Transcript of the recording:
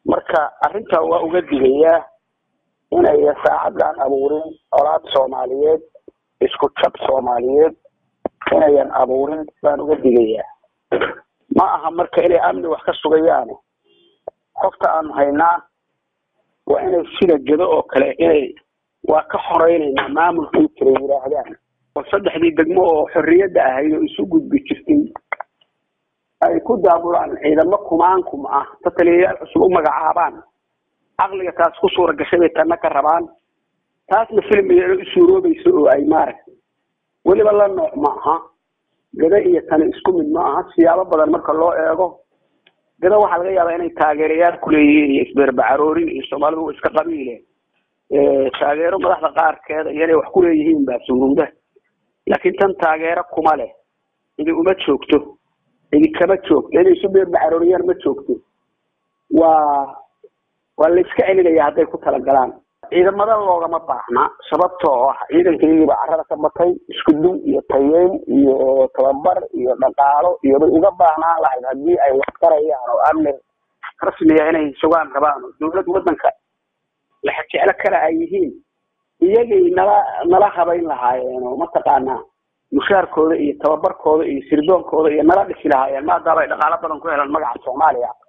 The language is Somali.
marka arrintaa waa uga digayaa inayan saacadan abuurin colaad soomaaliyeed isku jab soomaaliyeed inayan abuurin baan uga digayaa ma aha marka inay amni wax ka sugayaane xogta aanu haynaa waa inay sida gedo oo kale inay waa ka xoreynaynaa maamulkii jiray yidhaahdaan oo saddexdii degmo oo xorriyadda ahayd oo isu gudbi jirtay ay ku daabulaan ciidamo kumaankum ah ta taliyayaal cusub u magacaabaan caqliga taas ku suura gashay bay tanna ka rabaan taasna filmigeeda u suuroobaysa oo ay maaragtay weliba la nooc ma aha gada iyo tani isku mid ma aha siyaabo badan marka loo eego gada waxaa laga yaabaa inay taageerayaal kuleeyihiin iyo isbeerbacaroorin iyo soomaalidu iska qabiile taageero madaxda qaarkeeda iyo inay wax kuleeyihiin baa suurowda laakiin tan taageero kuma leh idi uma joogto idi kama joogto inay isu beerbacarooriyaan ma joogto waa waa la iska celinaya hadday ku talagalaan ciidamada loogama baahna sababtoo ah ciidankayagiiba carada ka batay isku dun iyo tayeyn iyo tababar iyo dhaqaalo iyo bay uga baahnaan lahayd haddii ay wax tarayaan oo amni rasmiya inay sugaan rabaan oo dawlad waddanka laxajeclo kale ay yihiin iyagay nala nala habayn lahaayeen oo mataqaanaa mushaarkooda iyo tababarkooda iyo sirdoonkooda iyo nala dhisi lahaayeen maadaama ay dhaqaalo badan ku helaan magaca soomaaliya